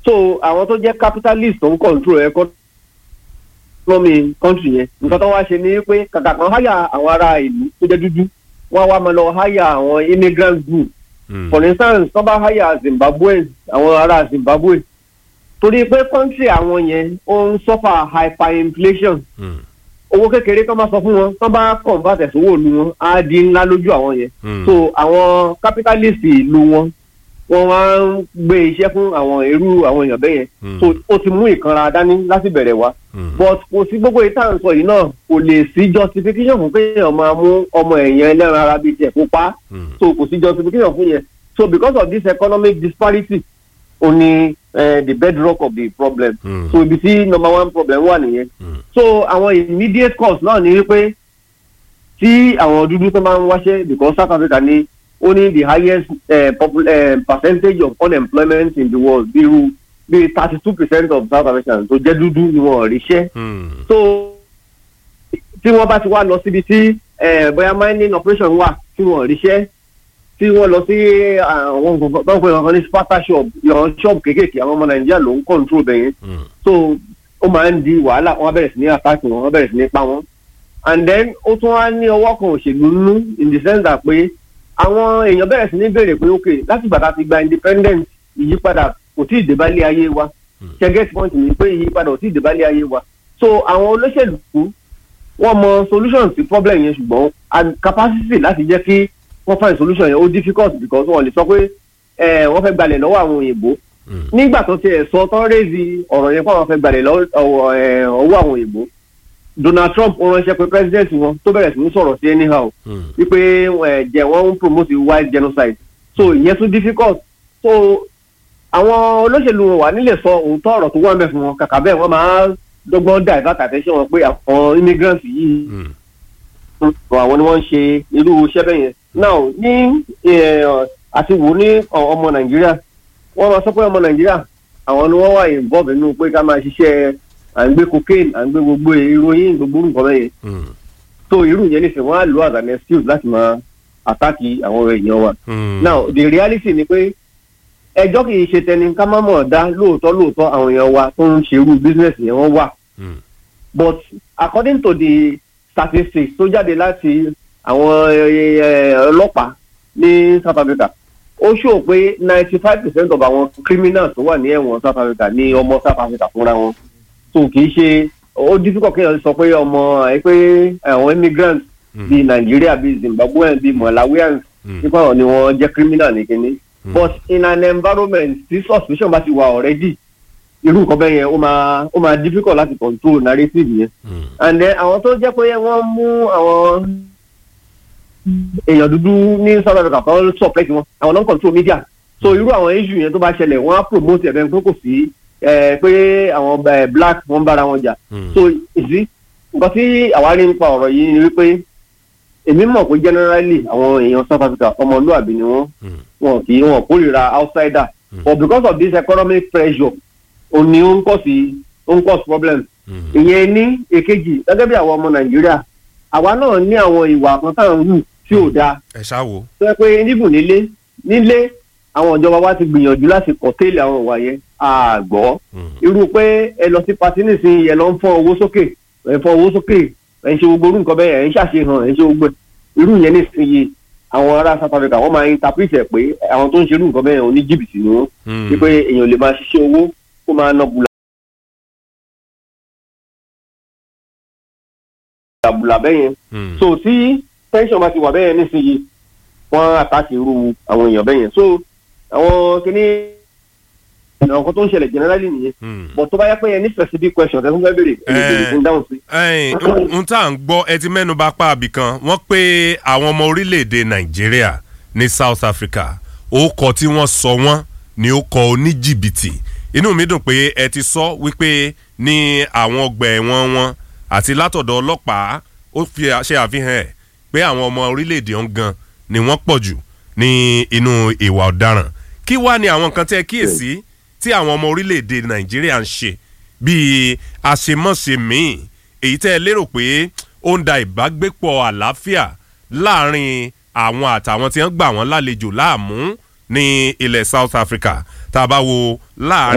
so àwọn tó jẹ́ capitalist tó ń control economy country yẹn nǹkan tó wá ṣe ni pé kàkà kan háyà àwọn ará ìlú tó jẹ́ dúdú wọ́n á wá máa lọ háyà àwọn immigrant group Mm. for instance tó bá háyà zimbabwe àwọn ará zimbabwe torí pé country àwọn yẹn ó ń suffer hyperinflation Mm. owó kékeré tó máa sọ fún wọn tó bá convert ẹ̀sùn owó ìlú wọn á di ńlá lójú àwọn yẹn Mm. so àwọn capitalist ìlú wọn wọn wá ń gbé iṣẹ́ fún àwọn irú àwọn èèyàn bẹ́ẹ̀ yẹn Mm. so ó ti mú ìkanra dání láti bẹ̀rẹ̀ wá Mm. but kò sí gbogbo ìta ń sọ yìí náà kò lè sí justification fún kéèyàn máa mú ọmọ ẹ̀yàn ẹlẹ́ran ara bíi tiẹ̀ kó pa á Mm. so kò sí justification fún yẹn so because of this economic disparity ó ní eh, the bedrock of the problem Mm. so ibi tí number one problem wà nìyẹn Mm. so àwọn immediate cause náà ni wípé tí àwọn dúdú tó máa ń wáṣẹ́ because South Africa ní ó ní the highest eh, popul- eh, percentage of unemployment in the world bí irú bí thirty two percent of South Africans tó jẹ́ dúdú ni wọ́n ríṣẹ́ Mm. so tí wọ́n bá ti wá lọ síbi tí eh, bóyá mining operation wà tí wọ́n ríṣẹ́ tí wọ́n lọ sí àwọn nǹkan tó ń pè wọn ní sparta shop ìyọ̀n shop kéékèèké àwọn ọmọ nàìjíríà ló ń control bẹ̀yẹn Mm. so ó máa ń di wàhálà wọn bẹ̀rẹ̀ sí ní attack wọn wọn bẹ̀rẹ̀ sí ní pa wọn and then ó tún wá ní ọwọ́ kan òṣèlú nínú in the sense that pé àwọn èèyàn bẹ̀rẹ̀ sí ní béèrè pé ok láti ìgbà tá a ti gba independence ìyípadà kò tí ì dé bálé ayé wa ṣẹ́gẹ́tì point ni pé ìyípadà kò tí ì dé bálé ayé wa so àwọn olóṣèlú wọ́n mọ solution sí problem yẹn ṣùgbọ́n and capacity láti jẹ́ kí wọ́n find solution yẹn ó difficult because wọ́n lè sọ pé eh, wọ́n fẹ́ gbalẹ̀ lọ́wọ́ àwọn òyìnbó Mm. nígbà tó tiẹ̀ sọ tán rézi ọ̀rọ̀ yẹn fún àwọn fẹ́ gbalẹ̀ lọ́wọ́ eh, ọwọ́ àwọn òyìnbó Donald Trump ó ránṣẹ́ pé president wọn tó bẹ̀rẹ̀ sí ní sọ̀rọ̀ sí anyhow Mm. wípé eh, jẹ́ wọ́n ń promote white genocide so ìyẹn tún difficult so àwọn olóṣèlú wọn wà nílẹ̀ sọ òótọ́ ọ̀rọ̀ tó wà ń bẹ̀ fún wọn kàkà bẹ́ẹ̀ wọ́n máa dọ́gbọ́n divert attention wọn pé àwọn immigrants yìí Mm. àwọn ni wọ́n ń ṣe irú iṣẹ́ bẹ́ẹ̀ yẹn now ní eh, àti wò ní ọ- ọmọ nàìjíríà wọ́n máa sọ pé ọmọ nàìjíríà àwọn ni wọ́n wà involve nínú pé ká máa ṣiṣẹ́ à ń gbé cocaine à ń gbé gbogbo ìròyìn gbogbo nǹkan bẹ́ẹ̀ yẹn Mm. so irú yẹn nísìnyí wọ́n á lò as an excuse láti máa àtàkì àwọn èèyàn wa Mm. now the reality ni pé ẹjọ́ kì í ṣe tẹni ká má mọ̀ dá lóòótọ́ lóòótọ́ àwọn èèyàn wa tó ń ṣerú business yẹn wọ́n wà Mm. but according to the statistics tó jáde láti àwọn eh, eh, ọlọ́pàá ní South Africa ó ṣó pé ninety five percent of àwọn criminals tó wà ní ẹ̀wọ̀n South Africa ní ọmọ South Africa fúnra wọn so kì í ṣe ó difficult kéèyàn sọ pé ọmọ ẹ pé àwọn immigrants Mm. bíi Nigeria bíi Zimbabweans bíi Malawians Mm. nípa ọ̀ ni wọ́n jẹ́ criminal ní kínní but in an environment tí suspicion bá ti wà already irú nǹkan bẹ́ẹ̀ yẹn ó máa ó máa difficult láti control narrative yẹn Mm. and then àwọn tó jẹ́ pé wọ́n mú àwọn èèyàn dúdú ní South Africa tó ń support wọn àwọn náà ń control media so irú àwọn issue yẹn tó bá ṣẹlẹ̀ wọ́n á promote ẹ̀ bẹ́ẹ̀ pé kò sí eh, pé àwọn eh, black wọ́n ń bára wọn jà Mm. so ìsí nǹkan tí àwa rí nípa ọ̀rọ̀ yìí ni wípé èmi mọ̀ pé generally àwọn èèyàn South Africa ọmọlúàbí ni wọ́n Mm. wọn kì í wọn kórìíra outsider Mm. but because of this economic pressure ó ní ó ń kọ́ sí ó ń cause problem Mm. ìyẹn ní èkejì gẹ́gẹ́ bí àwọn ọmọ nàìjíríà àwa náà ní àwọn ìwà kan tá à ń hù tí ò dáa ẹ ṣáà wò. tó yẹ pé níbù nílé nílé àwọn ìjọba wa ti gbìyànjú láti kọ̀tẹ́ẹ̀lì àwọn ìwà yẹn àgbọ̀ Mm. irú pé ẹ lọ sí patí nísìnyí ẹ lọ ń fọ́n owó sókè ẹ ń fọ́n owó sókè ẹ ń ṣe gbogbo orú nǹkan bẹ́ẹ̀ ẹ ń ṣàṣehàn ẹ ń ṣe gbogbo ẹ̀. irú yẹn nísìnyí àwọn ará South Africa wọ́n máa ń interpret ẹ̀ pé àwọn tó ń ṣe irú nǹkan bẹ́ẹ̀ oní jìbìtì ni wọ́n Mm. wípé èèyàn lè máa ṣiṣẹ́ owó kó máa ná bùlà bùlà bẹ́yẹn Mm. so tí pension bá ti wà bẹ́yẹn nísìnyí wọ́n àtàkì irú àwọn èèyàn bẹ́yẹn so àwọn kìíní àwọn kan tó ń ṣẹlẹ̀ generally nìyẹn Mm. but tó bá yẹ pé ẹ ní specific question tẹ́sán fẹ́ béèrè ẹ lè béèrè fún dáhùn sí. ẹ̀yin n tá à ń gbọ́ ẹ ti mẹ́nu bà pa àbí kan wọ́n pé àwọn ọmọ orílẹ̀-èdè nàìjíríà ní south africa orúkọ tí wọ́n sọ wọ́n ní ó kọ oníjìbìtì inú mi dùn pé ẹ ti sọ wípé ní àwọn ọgbà ẹ̀wọ̀n wọn àti látọ̀dọ̀ ọlọ́pàá ó fi ṣe àfihàn ẹ̀ pé àwọn ọmọ orílẹ̀-èdè ọ̀hún gan ni wọ́n pọ̀ jù ní inú ìwà ọ̀daràn kí wá ni àwọn nǹkan tẹ́ ẹ kíyèsí tí àwọn ọmọ orílẹ̀-èdè nàìjíríà ń ṣe bíi àṣemọ́ṣe míì èyí tẹ́ ẹ lérò pé ó ń da ìbágbépọ̀ àlàáfíà láàrin àwọn àtàwọn tí wọ́n gbà wọ́n lálejò láàmú ní ilẹ̀ South Africa tá a bá wo láàrin